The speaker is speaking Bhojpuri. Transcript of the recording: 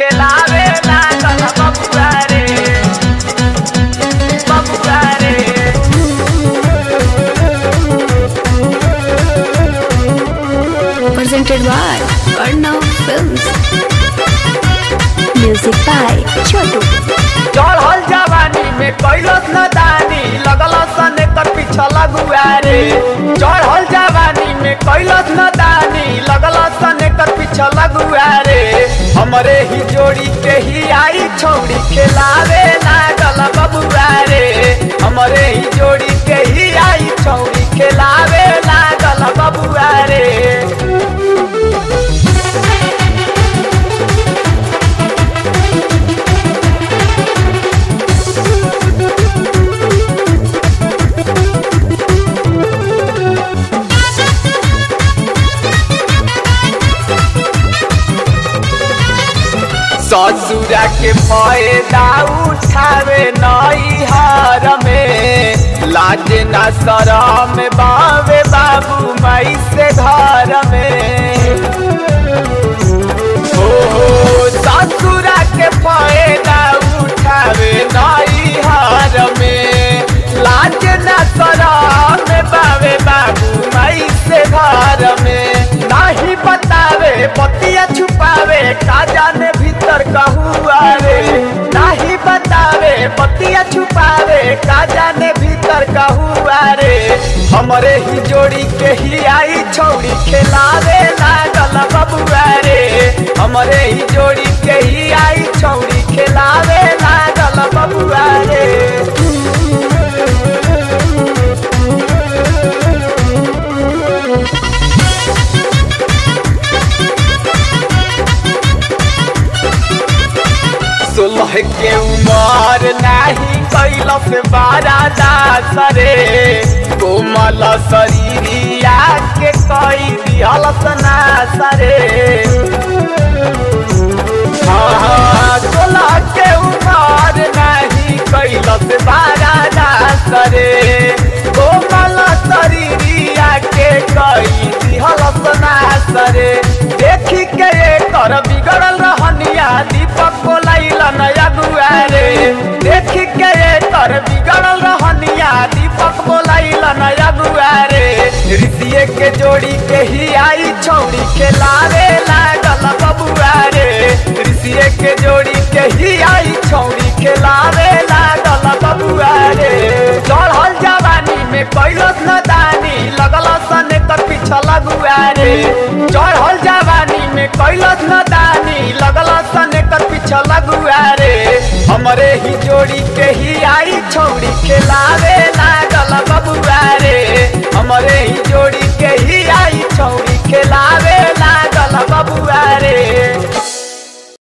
खेलावे लागल बबुआ रे बबुआ रे presented by Arnav Films. Music by Chotu. चढ़ल जवानी में कैलस न दानी लगल सन कर पीछा लगुआ रे चढ़ल जवानी में कैलस न दानी लगल सन कर पीछा लगुआ रे हमरे ही जोड़ी के ही आई छौड़ी खेलावे लागल बबुआ रे हमरे ही जोड़ी के ही आई छौड़ी खेलावे लागल बबुआ रे ससुरा के फायदा उठावे नई हार में लाज न शरम बावे बाबू माई से घर में ओ ससुरा के फायदा उठावे नई हार में लाज न शरम बावे बाबू माई से घर में नाही बतावे बतिया छुपावे का जाने भीतर कहुआ रे नाही बतावे बतिया छुपावे का जाने भीतर कहुआ रे हमरे ही जोड़ी के ही आई छौड़ी खेलावे लागल बबुआ रे हमरे ही जोड़ी के ही आई छौड़ी खेलावे लागल बबुआ रे सोलह के उमर नाही कैलस बारा दास रे कोमल शरीरिया के कई दिहलस नास रे हाँ, सोलह के उमर नाही कैलस बारा दास रे कोमल शरीरिया के कई दिहलस नास रे देखी के कर बिगड़ल रहनिया दीपक बोलैल नया दुआरे देखी के कर बिगड़ल रहनिया दीपक बोलैल नया दुआरे ऋषिए के जोड़ी के ही आई छौड़ी खेलावे लागल बबुआ रे ऋषिए के जोड़ी के ही आई छौड़ी खेलावे लागल बबुआ रे चढ़ल जवानी में कैलस न दानी लगल सने कर पीछा लगुआ रे चढ़ल जवानी में कैलस न दानी लगल सने कर पीछा लगुआ रे हमरे ही जोड़ी के ही आई छौड़ी खेलावे लागल बबुआ